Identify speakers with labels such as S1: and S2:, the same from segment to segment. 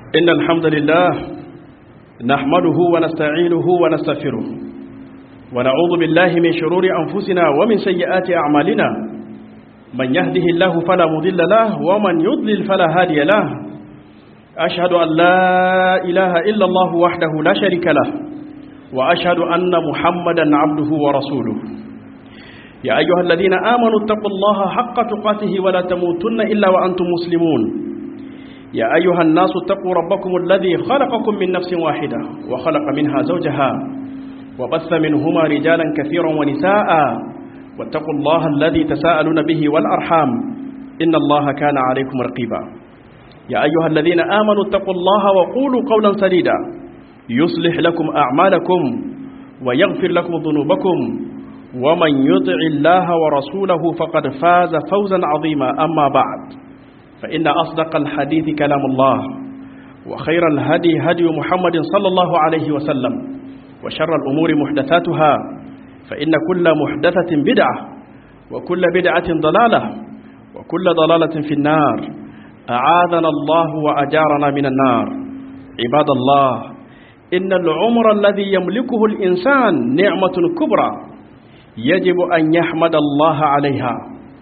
S1: إن الحمد لله نحمده ونستعينه ونستغفره ونعوذ بالله من شرور أنفسنا ومن سيئات أعمالنا من يهده الله فلا مضل له ومن يضلل فلا هادي له أشهد أن لا إله إلا الله وحده لا شريك له وأشهد أن محمدا عبده ورسوله يا أيها الذين آمنوا اتقوا الله حق تقاته ولا تموتن إلا وأنتم مسلمون يا أيها الناس اتقوا ربكم الذي خلقكم من نفس واحدة وخلق منها زوجها وبث منهما رجالا كثيرا ونساء واتقوا الله الذي تساءلون به والأرحام إن الله كان عليكم رقيبا يا أيها الذين آمنوا اتقوا الله وقولوا قولا سديدا يصلح لكم أعمالكم ويغفر لكم ذنوبكم ومن يطع الله ورسوله فقد فاز فوزا عظيما أما بعد فإن أصدق الحديث كلام الله وخير الهدي هدي محمد صلى الله عليه وسلم وشر الأمور محدثاتها فإن كل محدثة بدعة وكل بدعة ضلالة وكل ضلالة في النار أعاذنا الله وأجارنا من النار عباد الله إن العمر الذي يملكه الإنسان نعمة كبرى يجب أن يحمد الله عليها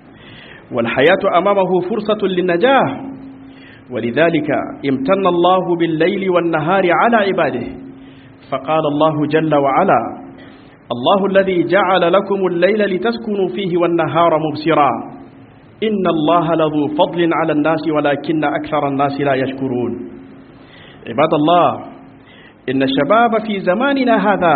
S1: والحياة أمامه فرصة للنجاة ولذلك امتن الله بالليل والنهار على عباده فقال الله جل وعلا الله الذي جعل لكم الليل لتسكنوا فيه والنهار مبصرا إن الله لذو فضل على الناس ولكن أكثر الناس لا يشكرون عباد الله إن الشباب في زماننا هذا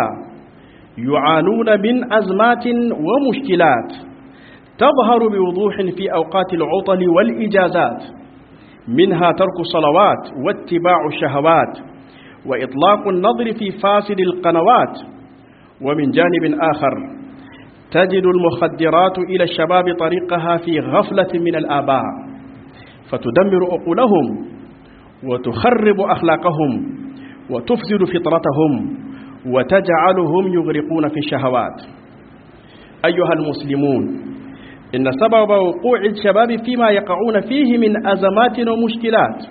S1: يعانون من أزمات ومشكلات تظهر بوضوح في أوقات العطل والإجازات منها ترك الصلوات واتباع الشهوات وإطلاق النظر في فاسد القنوات ومن جانب آخر تجد المخدرات إلى الشباب طريقها في غفلة من الآباء فتدمر عقولهم وتخرب أخلاقهم وتفسد فطرتهم وتجعلهم يغرقون في الشهوات أيها المسلمون إن سبب وقوع الشباب فيما يقعون فيه من أزمات ومشكلات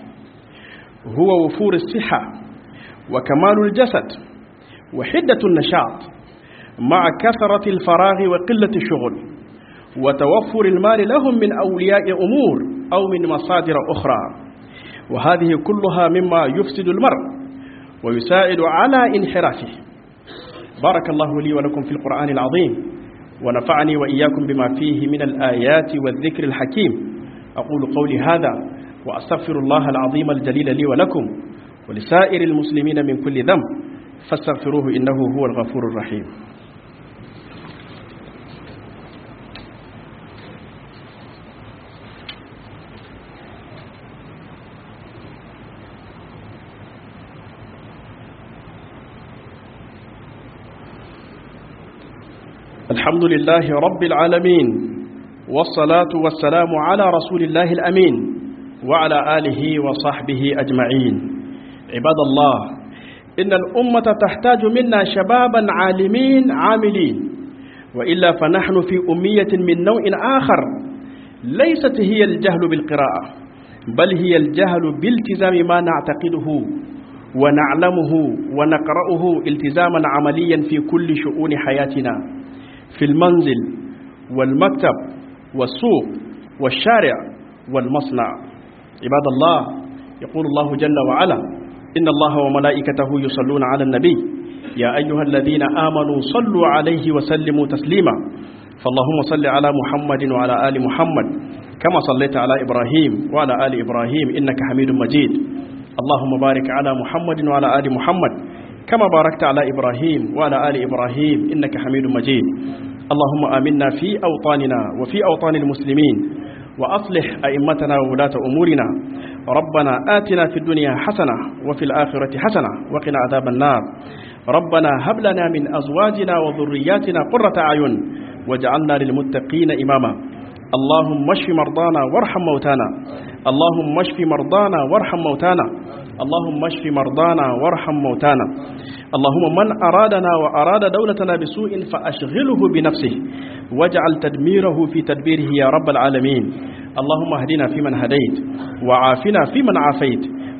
S1: هو وفور الصحة وكمال الجسد وحدة النشاط مع كثرة الفراغ وقلة الشغل وتوفر المال لهم من أولياء أمور أو من مصادر أخرى وهذه كلها مما يفسد المرء ويساعد على انحرافه بارك الله لي ولكم في القرآن العظيم ونفعني وإياكم بما فيه من الآيات والذكر الحكيم أقول قولي هذا وأستغفر الله العظيم الجليل لي ولكم ولسائر المسلمين من كل ذنب فاستغفروه إنه هو الغفور الرحيم الحمد لله رب العالمين والصلاة والسلام على رسول الله الأمين وعلى آله وصحبه أجمعين عباد الله إن الأمة تحتاج منا شبابا عالمين عاملين وإلا فنحن في أمية من نوع آخر ليست هي الجهل بالقراءة بل هي الجهل بالتزام ما نعتقده ونعلمه ونقرأه التزاما عمليا في كل شؤون حياتنا في المنزل والمكتب والسوق والشارع والمصنع عباد الله يقول الله جل وعلا إن الله وملائكته يصلون على النبي يا أيها الذين آمنوا صلوا عليه وسلموا تسليما فاللهم صل على محمد وعلى آل محمد كما صليت على إبراهيم وعلى آل إبراهيم إنك حميد مجيد اللهم بارك على محمد وعلى آل محمد كما باركت على إبراهيم وعلى آل إبراهيم إنك حميد مجيد اللهم آمنا في أوطاننا وفي أوطان المسلمين وأصلح أئمتنا وولاة أمورنا ربنا آتنا في الدنيا حسنة وفي الآخرة حسنة وقنا عذاب النار ربنا هب لنا من أزواجنا وذرياتنا قرة أعين واجعلنا للمتقين إماما اللهم اشف مرضانا وارحم موتانا اللهم اشف مرضانا وارحم موتانا اللهم اشف مرضانا وارحم موتانا اللهم من أرادنا وأراد دولتنا بسوء فأشغله بنفسه واجعل تدميره في تدبيره يا رب العالمين اللهم اهدنا فيمن هديت وعافنا فيمن عافيت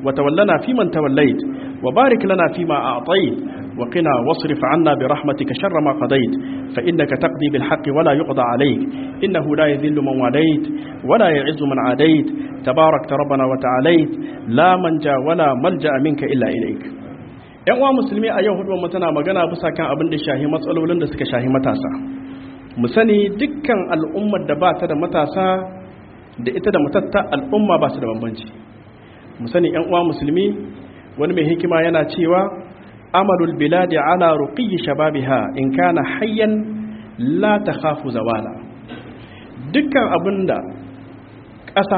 S1: وتولنا فيمن توليت وبارك لنا فيما أعطيت وقنا واصرف عنا برحمتك شر ما قضيت فإنك تقضي بالحق ولا يقضى عليك إنه لا يذل من واليت ولا يعز من عاديت تبارك ربنا وتعاليت لا منجا ولا ملجأ منك إلا إليك ‘yan uwa musulmi a yau hudu tana magana bisa kan abin da shahi matsalolin da suka shahi matasa mu sani dukkan al'ummar da ba ta da matasa da ita da matatta al'umma ba su da bambanci mu sani ‘yan uwa musulmi wani mai hikima yana cewa amalul biladi ala ruqiyyi shababiha in kana hayyan la takhafu zawala dukkan abinda ƙasa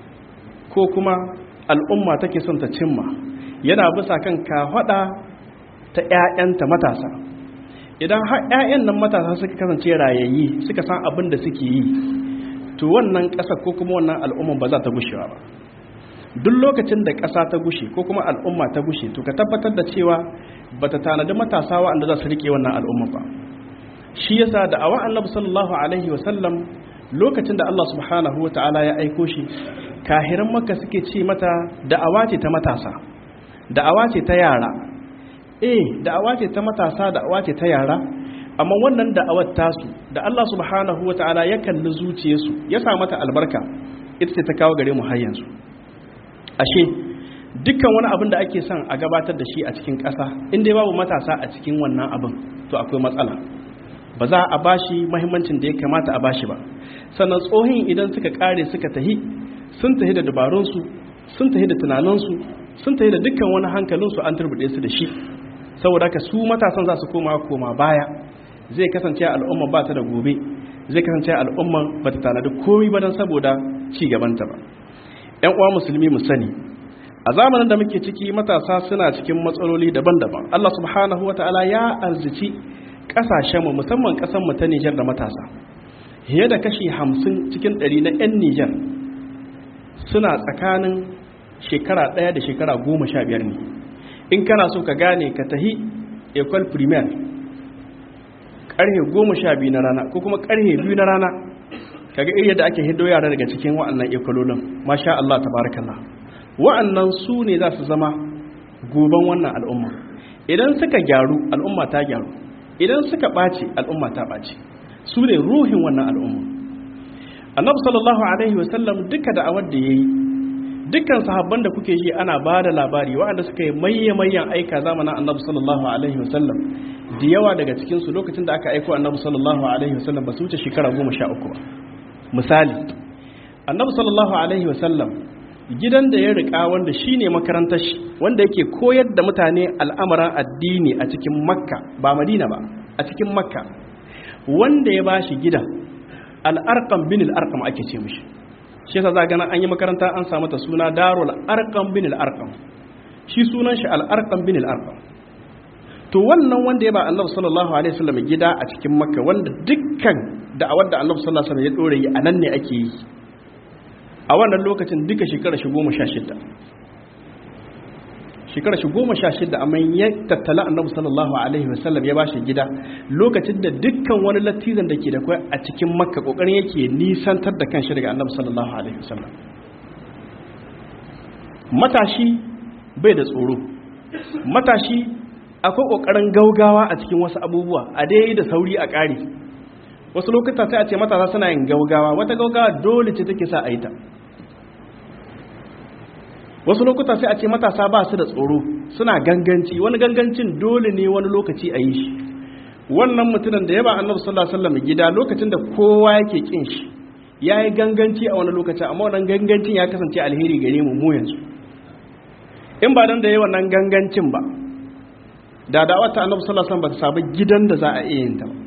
S1: ko kuma al'umma take son ta cimma yana bisa kan kafada ta ƴaƴanta matasa idan har ƴaƴan nan matasa suka kasance rayayyi suka san abin da suke yi to wannan ƙasa ko kuma wannan al'umma ba za ta gushewa ba duk lokacin da ƙasa ta gushe ko kuma al'umma ta gushe to ka tabbatar da cewa ba ta tanadi matasa waɗanda za su riƙe wannan al'umma ba shi yasa da awa annabi sallallahu alaihi wa sallam lokacin da Allah subhanahu wa ta'ala ya aiko shi kahiran makka suke ce mata da'awa ce ta matasa da'awa ce ta yara eh da'awa ce ta matasa da'awa ce ta yara amma wannan da'awar tasu da Allah subhanahu wa ta'ala ya kalli zuciyarsu ya sa mata albarka ita ce ta kawo gare mu har yanzu ashe dukkan wani abin da ake son a gabatar da shi a cikin ƙasa inda babu matasa a cikin wannan abin to akwai matsala ba za a bashi mahimmancin da ya kamata a bashi ba sannan tsohin idan suka kare suka tahi sun tahi da dabarunsu sun tahi da tunaninsu sun tahi da dukkan wani hankalinsu an turbuɗe su da shi saboda ka su matasan za su koma koma baya zai kasance al'umma ba ta da gobe zai kasance al'umma ba ta tanadi komai ba don saboda ci gabanta ba 'yan uwa musulmi mu sani a zamanin da muke ciki matasa suna cikin matsaloli daban-daban Allah subhanahu wata'ala ya arzici kasashenmu musamman mu ta Nijar da matasa fiye da kashi hamsin cikin ɗari na 'yan Nijar suna tsakanin shekara ɗaya da shekara goma sha biyar ne in kana so ka gane ka tahi ecole primaire ƙarhe goma sha biyu na rana ko kuma ƙarhe biyu na rana kaga iri yadda ake hiddo yara daga cikin wa'annan ekololin masha Allah tabarakallah wa'annan su ne za su zama goban wannan al'umma idan suka gyaru al'umma ta gyaru idan suka ɓace al'umma ta ɓace su ne ruhin wannan al'umma annabi sallallahu alaihi wasallam duka da awar da yayi dukkan sahabban da kuke ji ana ba da labari waɗanda suka yi mayya mayyan aika zamanin annabi sallallahu alaihi wasallam da yawa daga cikin su lokacin da aka aiko annabi sallallahu alaihi wasallam ba su wuce shekara goma sha uku ba misali annabi sallallahu alaihi wasallam gidan da ya rika wanda shine makarantar shi wanda yake koyar da mutane al'amuran addini a cikin makka ba madina ba a cikin makka wanda ya bashi gidan al'arqam bin al'arqam ake ce mishi shi yasa za gana an yi makaranta an samu ta suna darul arqam bin al'arqam shi sunan shi al'arqam bin al'arqam to wannan wanda ya ba annabi sallallahu alaihi wasallam gida a cikin makka wanda dukkan da'awar da annabi sallallahu alaihi wasallam ya dore yi anan ne ake yi a wannan lokacin duka shekara shi goma sha shida shekara shi goma sha shida amma ya tattala annabi sallallahu alaihi wasallam ya ba shi gida lokacin da dukkan wani latizan da ke da kwai a cikin makka kokarin yake nisantar da kanshi daga annabi sallallahu alaihi wasallam matashi bai da tsoro matashi akwai kokarin gaugawa a cikin wasu abubuwa a dai da sauri a ƙari wasu lokuta sai a ce matasa suna yin gaugawa wata gaugawa dole ce take sa a yi ta wasu lokuta sai a ce matasa ba su da tsoro suna ganganci wani gangancin dole ne wani lokaci a yi shi wannan mutumin da ya ba annabi sallallahu alaihi wasallam gida lokacin da kowa yake kin shi ya yi ganganci a wani lokaci amma wannan gangancin ya kasance alheri gare mu mu yanzu in ba dan da yayi wannan gangancin ba da da'awar ta annabi sallallahu alaihi wasallam ba ta sabu gidan da za a iya yin ta ba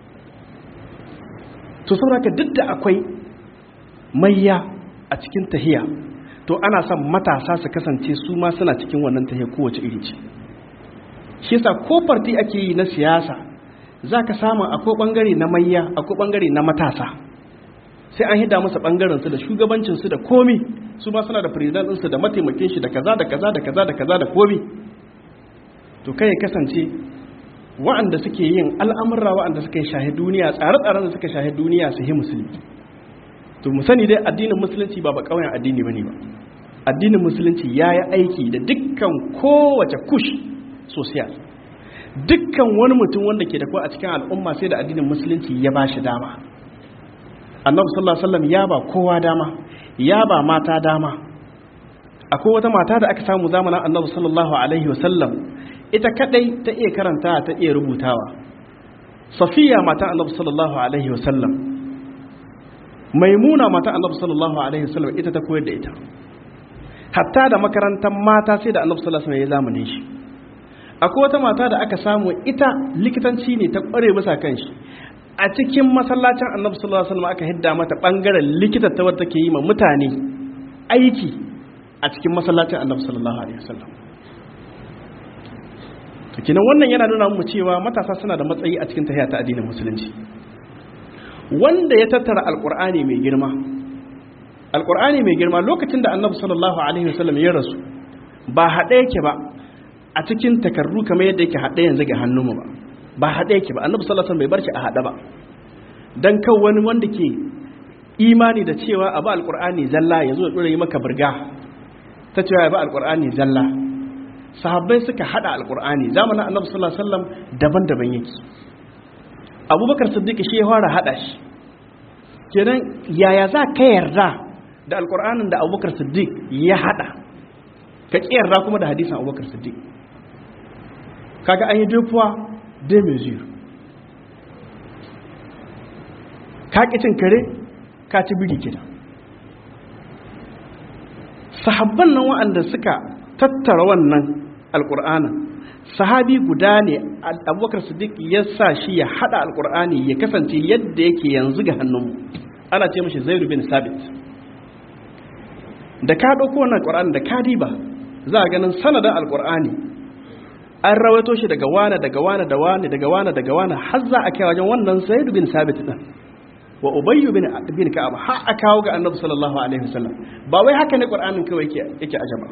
S1: to saboda duk da akwai mayya a cikin tahiya to ana son matasa su kasance su ma suna cikin wannan tahiya kowace iri ce shi yasa ko farti ake yi na siyasa zaka samu akwai bangare na mayya akwai bangare na matasa sai an hida masa bangaren su da shugabancin su da komi su ma suna da president din su da mataimakin shi da kaza da kaza da kaza da kaza da komi to kai ya kasance wa'anda suke yin al'amurra wa'anda suka shahi duniya tsare-tsaren da suka shahi duniya su yi musulmi to mu sani dai addinin musulunci ba ba kauyen addini bane ba addinin musulunci ya yi aiki da dukkan kowace kush social dukkan wani mutum wanda ke da kuwa a cikin al'umma sai da addinin musulunci ya ba shi dama annabi sallallahu alaihi wasallam ya ba kowa dama ya ba mata dama akwai wata mata da aka samu zamanin annabi sallallahu alaihi wasallam ita kadai ta iya karanta ta iya rubutawa safiya mata annabi sallallahu alaihi wasallam maimuna mata annabi sallallahu alaihi wasallam ita ta koyar da ita hatta da makarantar mata sai da annabi sallallahu alaihi wasallam ya zamanin shi akwai wata mata da aka samu ita likitanci ne ta kware bisa kan shi a cikin masallacin annabi sallallahu alaihi wasallam aka hidda mata bangaren likita ta wadda take yi ma mutane aiki a cikin masallacin annabi sallallahu alaihi wasallam to kinan wannan yana nuna mu cewa matasa suna da matsayi a cikin tahiya ta addinin musulunci wanda ya tattara alqur'ani mai girma alqur'ani mai girma lokacin da annabi sallallahu alaihi wasallam ya rasu ba haɗe yake ba a cikin takarru kamar yadda yake haɗe yanzu ga hannunmu ba ba haɗe yake ba annabi sallallahu alaihi wasallam bai bar shi a haɗe ba dan kan wani wanda ke imani da cewa abu alqur'ani zalla yazo ya dora yi maka burga ta cewa ya ba alqur'ani zalla sahabbai suka hada alqur'ani zamanin annabi sallallahu alaihi wasallam daban-daban yake abubakar siddiq shi ya fara hada shi kenan yaya za ka yarda da alqur'anin da abubakar siddiq ya hada ka yarda kuma da hadisin abubakar siddiq kaga an yi dufuwa de mesure ka cin kare ka ci biri kida sahabban nan waɗanda suka tattara wannan alƙur'anin sahabi guda ne abubakar siddiq ya sa shi ya haɗa alƙur'ani ya kasance yadda yake yanzu ga hannunmu ana ce mashi zairu bin sabit da ka ɗauko wannan alƙur'ani da ka diba za a ganin sanadin alƙur'ani an rawaito shi daga wane daga wane da wane daga wane daga wane har za a kai wajen wannan zairu bin sabit din wa ubayyu bin bin ka'ab har a kawo ga annabi sallallahu alaihi wasallam ba wai haka ne qur'anin kawai yake yake ajaba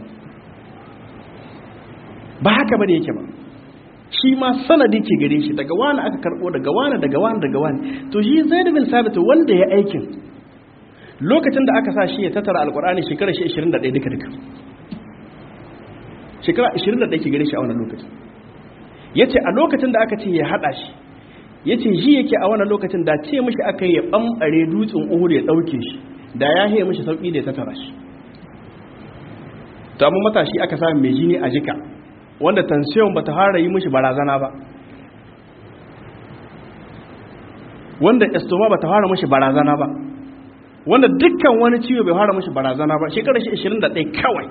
S1: ba haka bane yake ba shi ma sanadi ke gare shi daga wani aka karbo daga wani daga wani daga wani to shi zaid bin sabit wanda ya aikin lokacin da aka sa shi ya tattara alqur'ani shekara shi 21 duka duka shekara 21 ke gare shi a wannan lokacin yace a lokacin da aka ce ya hada shi ya ce shi yake a wani lokacin da ce mashi aka yi ya ɓamɓare dutsen uhur ya ɗauke shi da ya haye mashi sauƙi da ya tattara shi ta matashi aka sami mai jini a jika wanda tansiyon ba ta fara yi mashi barazana ba wanda estoma ba ta fara mashi barazana ba wanda dukkan wani ciwo bai fara mashi barazana ba shekarar shi 21 kawai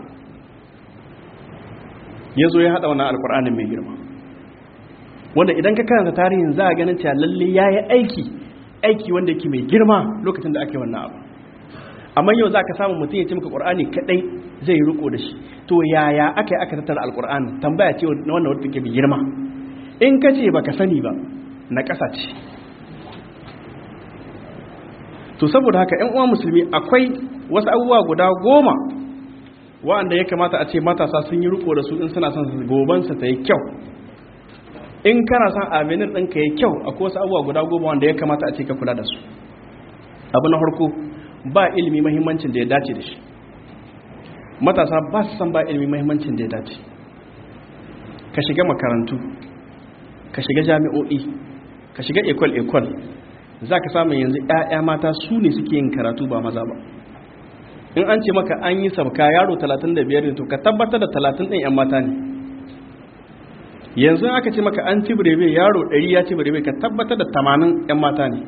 S1: ya zo ya haɗa wannan alkur'anin mai girma wanda idan ka karanta tarihin za a ganin cewa lalle ya yi aiki aiki wanda yake mai girma lokacin da ake wannan abu amma yau za ka samu mutum ya ce maka ƙur'ani kaɗai zai yi riko da shi to yaya aka yi aka tattara alƙur'ani tambaya ce wannan wadda take mai girma in ka ce baka sani ba na ƙasa ce to saboda haka ƴan uwa musulmi akwai wasu abubuwa guda goma wa'anda ya kamata a ce matasa sun yi riko da su in suna son gobansa ta yi kyau in kana son avenir ɗinka ya kyau akwai wasu abubuwa guda goma wanda ya kamata a ce ka kula da su abu na harko ba ilimi mahimmancin da ya dace da shi matasa ba su san ba ilimi mahimmancin da ya dace ka shiga makarantu ka shiga jami'o'i ka shiga ekol-ekol za ka samun yanzu 'ya'ya mata su ne suke yin karatu ba maza ba in an ce maka an yi sabka yaro 35 ne to ka tabbatar da 30 ɗin 'yan mata ne yanzu aka ce maka an ci birebe yaro 100 ya ci birebe ka tabbatar da 80 'yan mata ne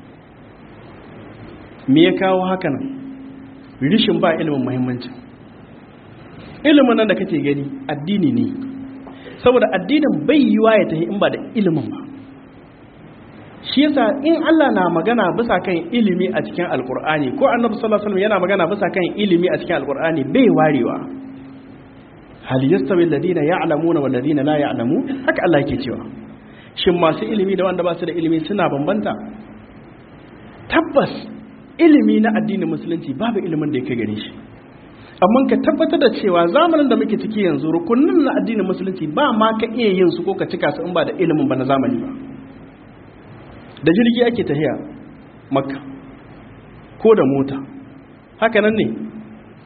S1: me ya kawo haka nan rishin ba ilimin muhimmanci ilimin nan da kake gani addini ne saboda addinin bai yiwa ya tafi in ba da ilimin ba shi yasa in Allah na magana bisa kan ilimi a cikin alkur'ani ko annabi sallallahu alaihi wasallam yana magana bisa kan ilimi a cikin alkur'ani bai warewa hal yastawi alladhina ya'lamuna wal ladina la ya'lamu haka Allah yake cewa shin masu ilimi da wanda ba su da ilimi suna bambanta tabbas ilimi na addinin musulunci babu ilimin da yake gare shi amma ka tabbatar da cewa zamanin da muke ciki yanzu rukunin na addinin musulunci ba ma ka iya yin su ko ka cika su in ba da ilimin ba na zamani ba da jirgi ake tahiya makka ko da mota haka nan ne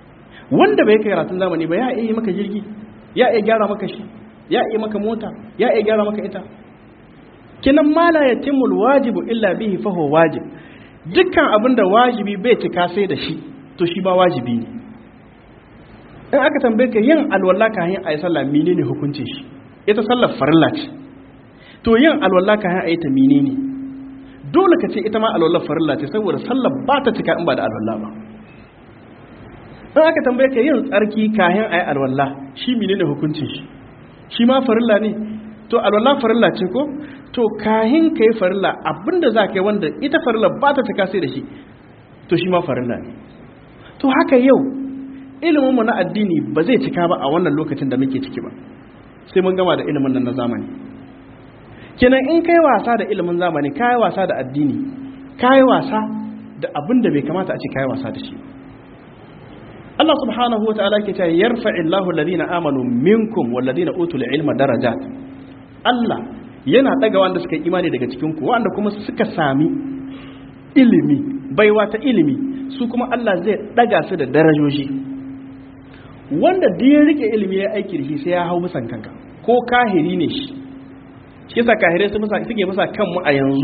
S1: wanda bai kai karatun zamani ba ya iya maka jirgi ya iya gyara maka shi ya iya maka mota ya iya gyara maka ita kinan ma la yatimul wajibu illa bihi fa huwa wajib dukkan abin da wajibi bai cika sai da shi to shi ba wajibi ne in aka tambaye ka yin alwala ka yin ayi sallah menene hukuncin shi ita sallar farilla ce to yin alwala ka yin ayi ta menene dole ka ce ita ma alwala farilla ce saboda sallar ba ta cika in ba da alwala ba in aka tambaye ka yin tsarki kayan ayi alwala shi menene hukuncin shi shi ma farilla ne to alwala farilla ce ko to kahin ka yi farilla abinda za ka yi wanda ita farilla ba ta cika sai da shi to shi ma farilla ne to haka yau iliminmu na addini ba zai cika ba a wannan lokacin da muke ciki ba sai mun gama da ilimin nan na zamani kenan in kai wasa da ilimin zamani kai wasa da addini kai wasa da abin da bai kamata a ce kai wasa da shi Allah subhanahu wa ta'ala ke cewa yarfa'illahu alladhina amanu minkum walladhina utul ilma darajat Allah yana daga wanda suka yi imani daga cikin ku wanda kuma suka sami ilimi baiwa ta ilimi su kuma Allah zai daga su da darajoji wanda da ya rike ilimi ya aiki da shi sai ya hau musan kanka ko kahiri ne shi shi yasa kahirai su musa suke musa kanmu a yanzu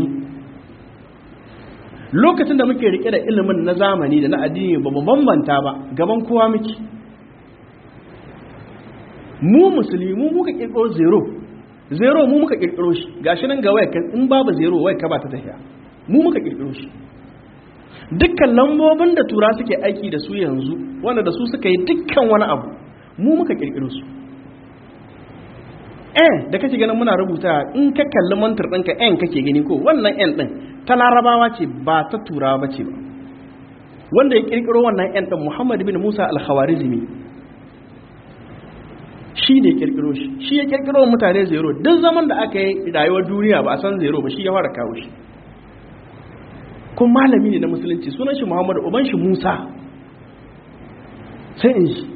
S1: lokacin da muke rike da ilimin na zamani da na addini ba mu bambanta ba gaban kowa muke mu musulmi mu muka kirkiro zero zero mu muka kirkiro shi gashi nan ga waya in babu zero waya ka ba ta tafiya mu muka kirkiro shi dukkan lambobin da tura suke aiki da su yanzu wanda da su suka yi dukkan wani abu mu muka kirkiro su en da kake ganin muna rubuta in ka kalli mantar ɗinka en kake gani ko wannan en ɗin ta larabawa ce ba ta turawa ba ce ba wanda ya kirkiro wannan en ɗin muhammad bin musa al-khawarizmi shi ne kirkiro shi shi ya kirkiro mutane zero duk zaman da aka yi rayuwar duniya ba a san zero ba shi ya fara kawo shi kun malami ne na musulunci sunan shi muhammadu uban shi musa sai in shi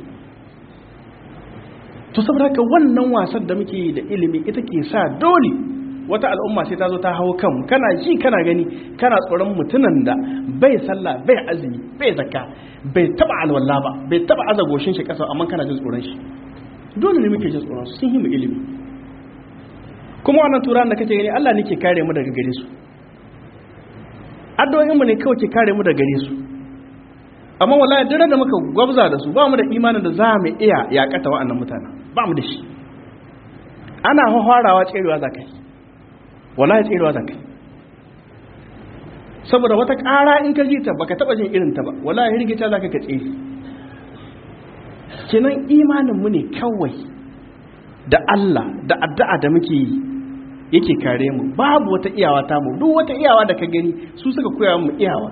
S1: to saboda haka wannan wasan da muke da ilimi ita ke sa dole wata al'umma sai ta zo ta hau kan kana ji kana gani kana tsoron mutunan da bai sallah bai azumi bai zakka bai taba alwala ba bai taba aza goshin shi kasa amma kana jin tsoron shi dole ne muke jin tsoron su sun yi mu ilimi kuma wannan turan da kake gani Allah ne ke kare mu daga gare su addu'o'in mu ne kawai ke kare mu daga gare su amma wallahi dare da muka gwabza da su ba mu da imanin da za mu iya yakata wa'annan mutanen ba mu da shi ana hawarawa tserewa za ka yi wallahi tserewa za ka yi saboda wata ƙara in ka ji ta baka taɓa jin irin ta ba wallahi rigita za ka ka tsere kenan imaninmu ne kawai da Allah da addu'a da muke yi yake kare mu babu wata iyawa ta mu duk wata iyawa da ka gani su suka koya mu iyawa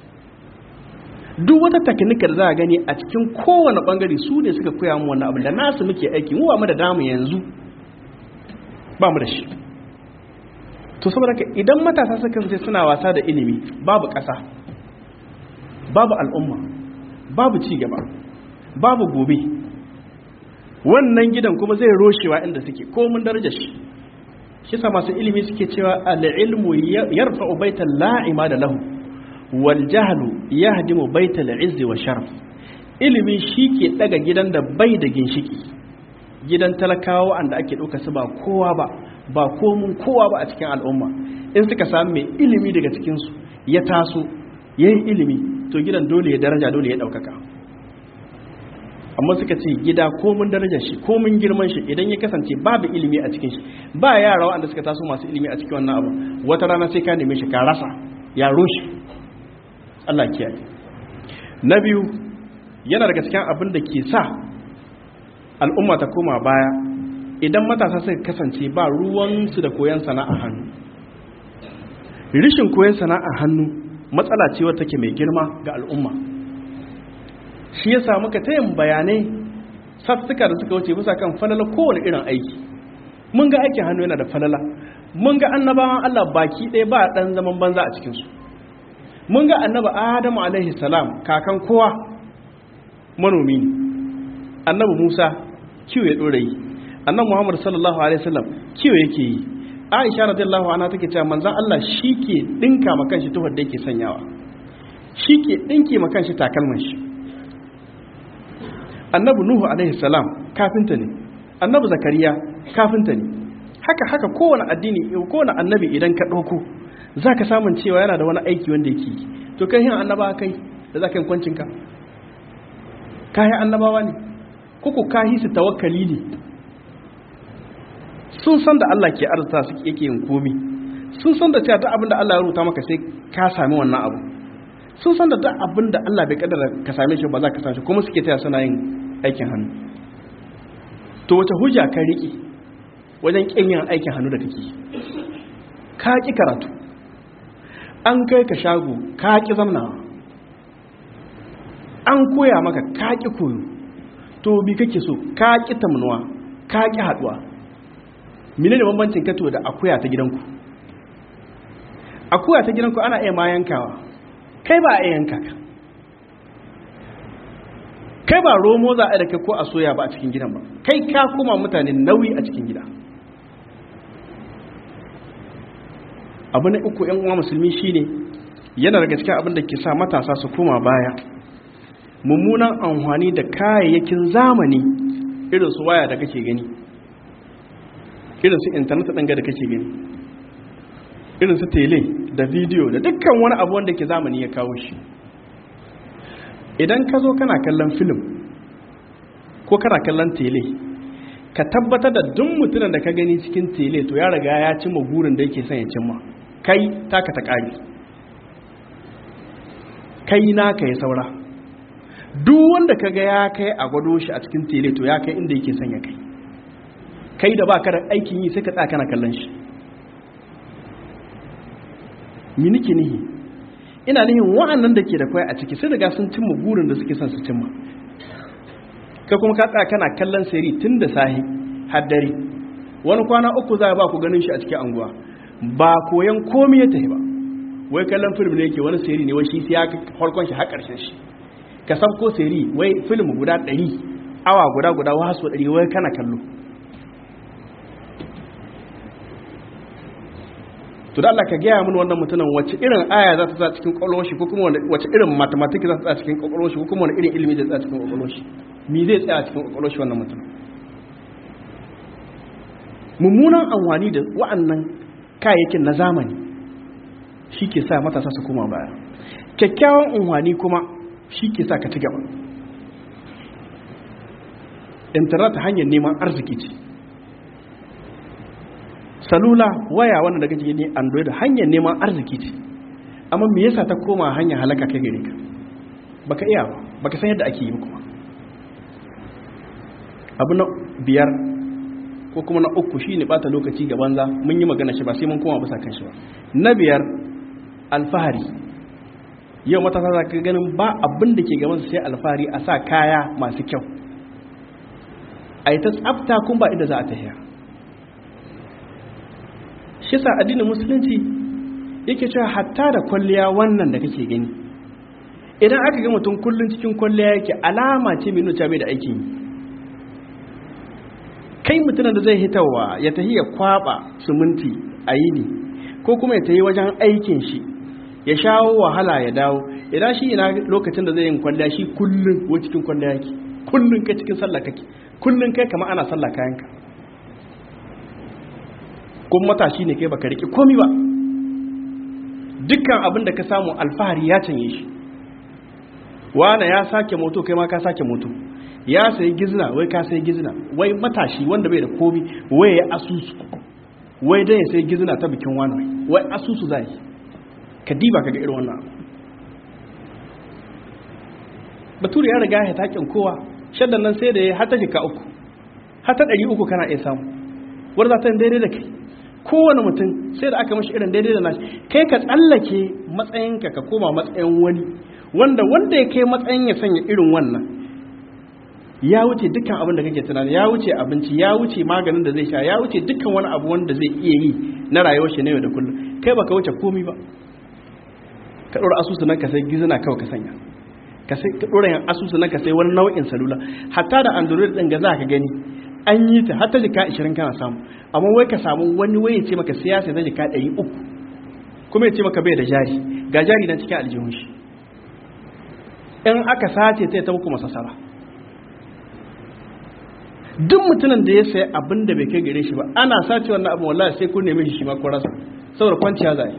S1: duk wata taknika da za a gani a cikin kowane bangare su ne suka koya mu wannan abu da nasu muke aiki mu ba mu da damu yanzu ba mu da shi to saboda ka idan matasa suka kasance suna wasa da ilimi babu ƙasa babu al'umma babu ci gaba babu gobe wannan gidan kuma zai roshewa inda suke komun darajar shi shi sa masu ilimi suke cewa al-ilmu yarfa'u baitan la'ima da lahu wal jahlu yahdimu baital izzi wa sharaf ilimi ke daga gidan da bai da ginshiki gidan talakawa anda ake dauka su ba kowa ba ba komun kowa ba a cikin al'umma in suka samu mai ilimi daga cikin su ya taso yayin ilimi to gidan dole ya daraja dole ya daukaka amma suka ce gida komun darajar shi komun girman shi idan ya kasance babu ilimi a cikin shi ba yara wanda suka taso masu ilimi a cikin wannan abu wata rana sai ka neme shi ka rasa ya rushe Allah kiyaye na biyu yana daga cikin abin da ke sa al'umma ta koma baya idan matasa suka kasance ba ruwansu da koyon sana'a hannu rishin koyon sana'a hannu matsala ce wadda take mai girma ga al'umma shi ya samu ka tayin bayanai sattuka da suka wuce bisa kan falala kowane irin aiki mun ga aikin hannu yana da falala mun ga annabawan Allah baki ɗaya ba ɗan zaman banza a cikinsu mun ga annaba adamu alaihi salam kakan kowa manomi ne annabi musa kiwo ya ɗora yi annabi muhammad sallallahu alaihi wasallam kiwo yake yi aisha radiyallahu anha take cewa manzon Allah shi ke dinka ma kanshi tuhar da yake sanyawa shi ke dinke ma kanshi takalman shi annabi nuhu alaihi salam kafinta ne annabi zakariya kafinta ne haka haka kowane addini kowane annabi idan ka ɗauko za ka samun cewa yana da wani aiki wanda yake yi to kai yin annaba kai da za ka yi kwancinka kayi annabawa ne kuku kayi su tawakkali ne sun san da Allah ke arzuta su yake yin komi sun san da cewa duk abin da Allah ya rubuta maka sai ka sami wannan abu sun san da duk abin da Allah bai kaddara ka same shi ba za ka sashi kuma suke taya suna yin aikin hannu to wata hujja ka riƙe wajen ƙin yin aikin hannu da kake ka ƙi karatu an kai ka shago ka ƙi zamnawa an koya maka ka ƙi koyo to bi kake so ka ƙi tamnuwa ka ƙi haɗuwa mene ne bambancin kato da akuya ta gidanku akuya ta gidanku ana iya ma yankawa kai ba a iya yanka ka kai ba romo za a da kai ko a soya ba a cikin gidan ba kai ka kuma mutane nauyi a cikin gida abu na uku yan uwa musulmi shine yana daga cikin abin da ke sa matasa su koma baya mummunan amfani da kayayyakin zamani irin su waya da kake gani irin su intanet ɗanga da kake gani irin su tele da bidiyo da dukkan wani abu wanda ke zamani ya kawo shi idan ka zo kana kallon filim ko kana kallon tele ka tabbatar da duk mutumin da ka gani cikin tele to ya riga ya cimma gurin da yake son ya cimma kai taka ta ƙari kai naka ya saura duk wanda ka ga ya kai a gwado shi a cikin tele to ya kai inda yake son ya kai kai da ba ka da aikin yi sai ka tsaya kana kallon shi mi nike nihi ina nihin wa'annan da ke da kwai a ciki sai daga sun cimma burin da suke son su cimma ka kuma ka tsaya kana kallon siri tun da sahi har dare wani kwana uku za a ba ku ganin shi a cikin anguwa ba koyan komi ya tafi ba wai kallon film ne yake wani siri ne wai shi sai ya farkon shi har karshen shi ka sabko siri wai film guda ɗari awa guda guda wasu ɗari wai kana kallo to da Allah ka gaya mun wannan mutumin wace irin aya za ta sa cikin kwakwalwar shi ko kuma wace irin mathematics za ta sa cikin kwakwalwar shi ko kuma wani irin ilimi zai tsaya cikin kwakwalwar shi me zai tsaya cikin kwakwalwar shi wannan mutum mummunan amfani da wa'annan kayayyakin na zamani shi ke sa matasa su koma baya kyakkyawan amfani kuma shi ke sa ka ci gaba internet hanyar neman arziki ce salula waya wanda daga cikin android hanyar neman arziki ce amma me yasa ta koma hanyar halaka kai gare ka baka iya ba baka san yadda ake yi ba kuma abu na biyar ko kuma na uku shine bata lokaci ga banza mun yi magana shi ba sai mun koma bisa kan shi ba na biyar alfahari yau matasa za ka ganin ba abin da ke gaban sai alfahari a sa kaya masu kyau a yi ta tsafta kun ba inda za a tafiya shi sa addinin musulunci yake cewa hatta da kwalliya wannan da kake gani idan aka ga mutum kullum cikin kwalliya yake alama ce mai nuna bai da aikin yi kai mutumin da zai hitawa ya tahi ya kwaba suminti a yini ko kuma ya tahi wajen aikin shi ya shawo wahala ya dawo idan shi ina lokacin da zai yin kwalliya shi kullum wa cikin kwalliya yake kullum kai cikin sallah kake kullum kai kama ana sallah kayanka kuma matashi ne kai baka riƙe komi ba dukkan abin da ka samu alfahari ya canye shi wane ya sake moto kai ma ka sake moto ya sayi gizna wai ka sayi gizna wai matashi wanda bai da komi wai ya asusu wai dai ya sayi gizna ta bikin wani wai asusu zai ka diba ka ga irin wannan abu bature ya riga ya takin kowa shaddan nan sai da ya hata jika uku hata ɗari uku kana iya samu wadda za ta daidai da kai kowane mutum sai da aka mashi irin daidai da nashi kai ka tsallake matsayinka ka koma matsayin wani wanda wanda ya kai matsayin ya sanya irin wannan ya wuce dukkan abin da kake tunani ya wuce abinci ya wuce maganin da zai sha ya wuce dukkan wani abu wanda zai iya yi na rayuwar shi na yau da kullum kai baka wuce komi ba ka ɗora asusu nan ka sai gizina kawai ka sanya ka sai ka ɗora yan asusu nan ka sai wani nau'in salula hatta da android ɗin ga za ka gani an yi ta hatta jika 20 kana samu amma wai ka samu wani wai ya ce maka siyasa na jika 300 kuma ya ce maka bai da jari ga jari na cikin aljihun shi in aka sace ta ta muku masasara duk mutumin da ya sayi abin da bai kai gare shi ba ana sace wannan abin wallahi sai kun neme shi shi ma ko rasa saboda kwanciya zai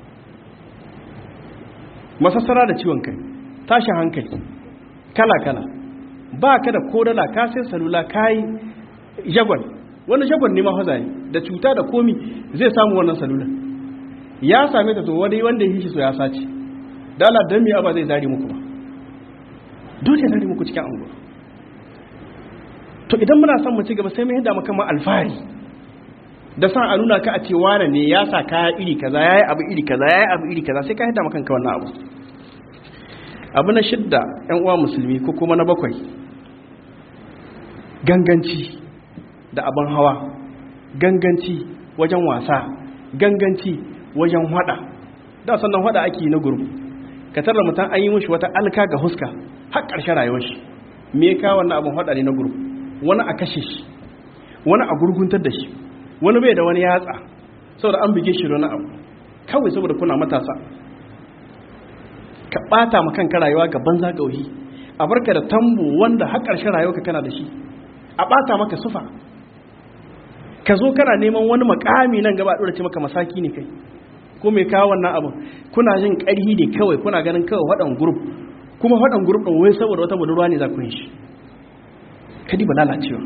S1: masassara da ciwon kai tashin hankali kala kala ba ka da kodala ka sai salula ka yi jagwal wani jagwal ne ma hazaye da cuta da komi zai samu wannan salula ya same ta to wani wanda ya shi so ya sace dala dan me ba zai zari muku ba dole ya zari muku cikin anguwa to idan muna son mu ci gaba sai mu yadda maka ma alfahari da san a nuna ka a ce wane ne ya sa kaya iri kaza yayi abu iri kaza yayi abu iri kaza sai ka yadda maka kanka wannan abu abu na shidda yan uwa musulmi ko kuma na bakwai ganganci da abin hawa ganganci wajen wasa ganganci wajen hada da sannan hada ake na gurbu ka tarra mutum an yi mishi wata alka ga huska har ƙarshen rayuwar shi me ka wannan abin hada ne na gurbu wani a kashe shi wani a gurguntar da shi wani bai da wani yatsa saboda an bige shi wani abu kawai saboda kuna matasa ka bata ma kanka rayuwa ga banza gauhi a barka da tambo wanda har ƙarshen rayuwarka kana da shi a bata maka sufa ka zo kana neman wani makami nan gaba dora ce maka masaki ne kai ko mai kawo wannan abin kuna jin ƙarhi ne kawai kuna ganin kawai waɗan grup kuma waɗan grup ɗin wai saboda wata budurwa ne za ku yi shi kadi ba lalacewa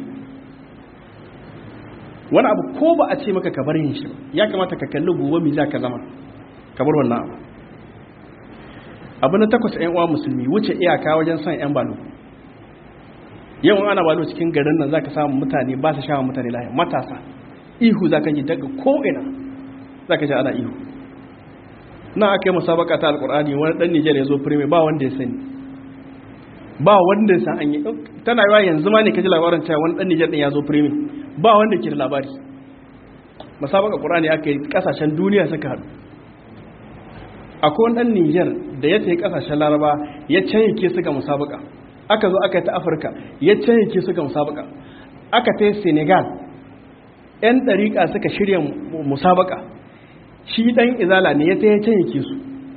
S1: wani abu ko ba a ce maka ka bar yin shi ya kamata ka kalli gobe mi za ka zama ka bar wannan abu abu na takwas yan uwa musulmi wuce iyaka wajen son yan balo yawan ana balo cikin garin nan zaka samu mutane ba su shawa mutane lahiya matasa ihu zaka ji daga ko'ina zaka ji ana ihu na aka yi musabaka ta alkur'ani wani dan Nijar ya zo firme ba wanda ya sani ba wanda ya san an yi tana yawa yanzu ma ne ka ji labarin cewa wani dan Nijar din ya zo firme ba wanda ke da labari musabaka qur'ani aka yi kasashen duniya suka haɗu akwai wani dan Nijar da ya tafi kasashen Laraba ya canye su ga musabaka aka zo aka yi ta Afirka ya canye su ga musabaka aka ta Senegal yan dariƙa suka shirya musabaka shi dan izala ne ya ta ya canye su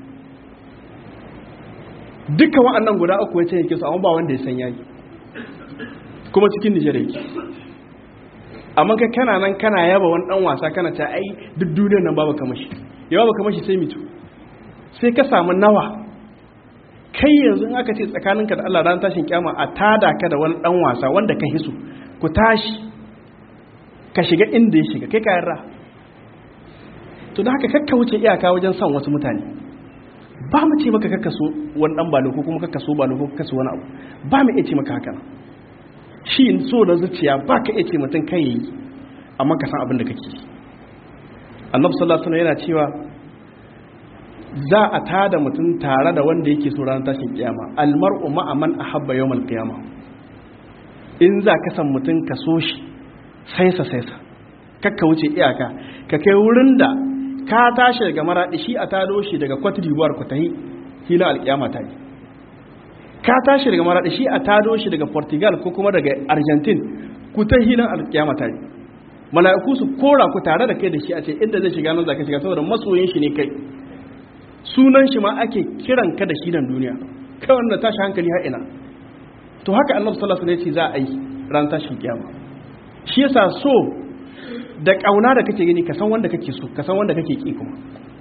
S1: dukkan wa'annan guda uku ya canye su amma ba wanda ya san yayi kuma cikin Nijar yake amma kai kana nan kana yaba wani dan wasa kana ta ai duk duniyar nan babu kamashi ya babu kamashi sai mitu sai ka samu nawa kai yanzu aka ce tsakaninka da Allah ran tashin kyama a tada ka da wani dan wasa wanda ka hisu ku tashi ka shiga inda ya shiga kai ka yarra to da haka kakka wuce iyaka wajen son wasu mutane ba mu ce maka kakka so wani dan balo ko kuma kakka so balo ko kakka so wani abu ba mu iya ce maka haka shi so da zuciya ba ka iya ce mutum kai yi amma ka san abin da kake annabi sallallahu alaihi wasallam yana cewa za a tada mutum tare da wanda yake so ranar tashin kiyama almar'u ma'a man ahabba yawmal qiyama in za ka san mutum ka so shi saisa saisa kakka wuce iyaka ka kai wurin da ka tashi daga maradi shi a tado shi daga Cote d'Ivoire ku tahi hila alkiyama ta yi ka tashi daga maradi shi a tado shi daga Portugal ko kuma daga Argentine ku ta hilan alkiyama ta yi mala'iku su kora ku tare da kai da shi a ce inda zai shiga nan za ka shiga saboda masoyin shi ne kai sunan shi ma ake kiran ka da shi nan duniya kai wanda tashi hankali har ina to haka annabi sallallahu alaihi wasallam ya ce za a yi ran tashin kiyama shi yasa so da kauna da kake gani ka san wanda kake so ka san wanda kake ki kuma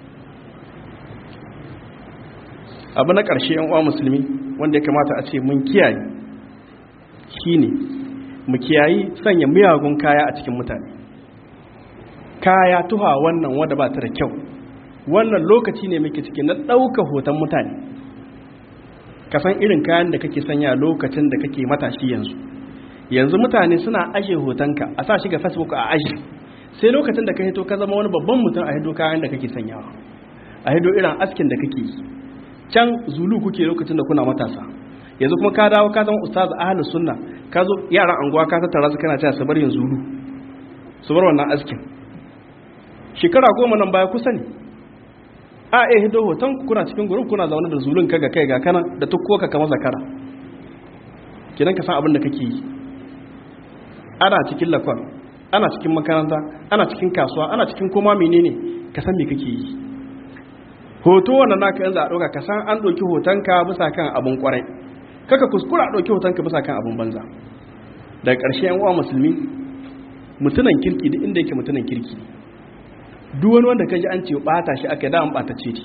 S1: abu na ƙarshe yan uwa musulmi wanda ya kamata a ce mun kiyaye shine mu kiyayi sanya miyagun kaya a cikin mutane kaya tuha wannan wanda ba ta da kyau wannan lokaci ne muke ciki na ɗauka hoton mutane ka san irin kayan da kake sanya lokacin da kake matashi yanzu yanzu mutane suna ashe hotonka a sa shi ga facebook a ashe sai lokacin da ka hito ka zama wani babban mutum a hido kayan da kake sanyawa a hido irin askin da kake yi can zulu kuke lokacin da kuna matasa yanzu kuma ka dawo ka zama ustaz ahlus sunna ka zo yaran anguwa ka tattara su kana cewa su bar yin zulu su bar wannan askin shekara goma nan baya kusa ne a eh hido hoton kuna cikin gurin kuna zaune da zulun kaga kai ga kana da tukko ka kama zakara kidan ka san abin da kake yi ana cikin lakon ana cikin makaranta ana cikin kasuwa ana cikin koma menene ka san me kake yi hoto wannan naka yanzu a ɗauka ka san an ɗauki hotonka bisa kan abin kwarai kaka kuskura a ɗauki hotonka bisa kan abin banza daga ƙarshe yan uwa musulmi mutunan kirki duk inda yake mutunan kirki duk wani wanda kaji an ce bata shi aka da an bata ce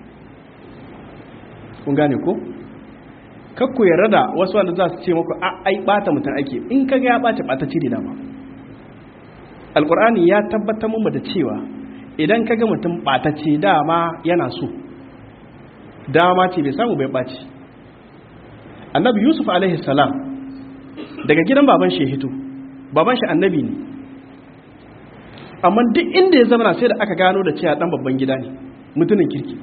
S1: kun gane ko kakku yarda da wasu wanda za su ce muku a ai bata mutum ake in kaga ya bata bata ce dama alkur'ani ya tabbatar mu da cewa idan kaga mutum bata ce dama yana so dama ce bai samu bai baci annabi yusuf alaihi salam daga gidan baban shi hito baban shi annabi ne amma duk inda ya zama sai da aka gano da cewa dan babban gida ne mutumin kirki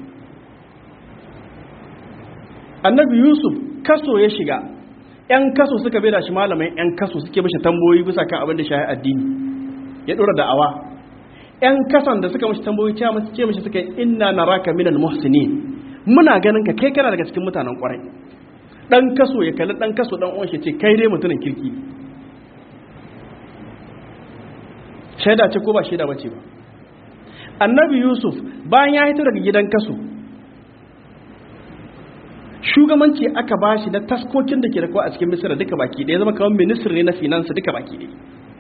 S1: annabi yusuf kaso ya shiga yan kaso suka bai da shi malamai yan kaso suke mashi tamboyi bisa kan abin da shahi addini ya dora da'awa yan kason da suka mashi tamboyi cewa masu ce mashi suka yi inna naraka minal muhsinin muna ganin ka kai kana daga cikin mutanen kwarai dan kaso ya kalli dan kaso dan uwan shi ce kai dai mutumin kirki shaida ce ko ba shaida bace ba annabi yusuf bayan ya hito daga gidan kaso shugabanci aka bashi na taskokin da ke da kuwa a cikin misira duka baki ɗaya zama kamar ministry ne na finance duka baki ɗaya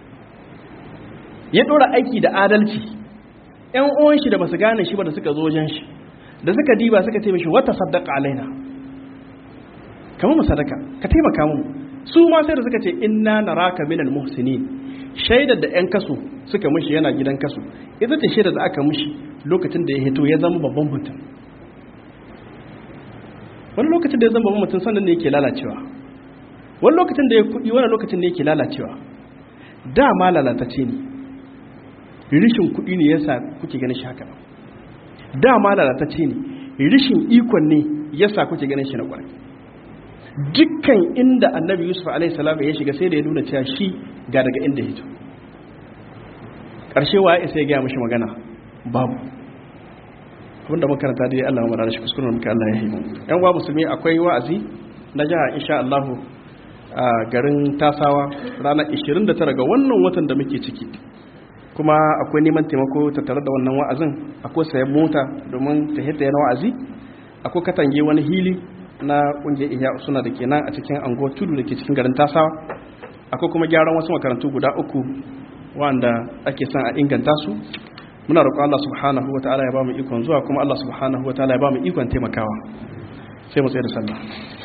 S1: ya ɗora aiki da adalci ‘yan uwan shi da basu gane shi ba da suka zo wajen shi da suka diba suka ce mishi wata sadaka alaina kamar mu sadaka ka taimaka mu su ma sai da suka ce inna naraka minal muhsinin shaidar da ‘yan kaso suka mishi yana gidan kaso ita ce shaidar da aka mishi lokacin da ya hito ya zama babban mutum wani lokacin da ya zama babban mutum sannan ne yake lalacewa wani lokacin da ya kudi wani lokacin ne yake lalacewa dama lalatacce ne rishin kudi ne yasa kuke ganin shi haka dama lalatacce ne rishin ikon ne yasa kuke ganin shi na kwarai dukkan inda annabi yusuf alaihi salam ya shiga sai da ya nuna cewa shi ga daga inda hito ƙarshe wa ya isa ya gaya mashi magana babu abinda makaranta dai Allah mu rana shi kuskuren muka Allah ya yi yan wa musulmi akwai wa'azi na jiha insha Allah a garin Tasawa ranar 29 ga wannan watan da muke ciki kuma akwai neman taimako tattare da wannan wa'azin akwai sayan mota domin ta hita yana wa'azi akwai katange wani hili na kungiyar ihya suna da kenan a cikin ango tudu da ke cikin garin Tasawa akwai kuma gyaran wasu makarantu guda uku wanda ake son a inganta su muna roƙon Allah subhanahu wataala ya ba mu ikon zuwa kuma Allah subhanahu wataala ya ba mu ikon taimakawa sai mu tsaye da sallah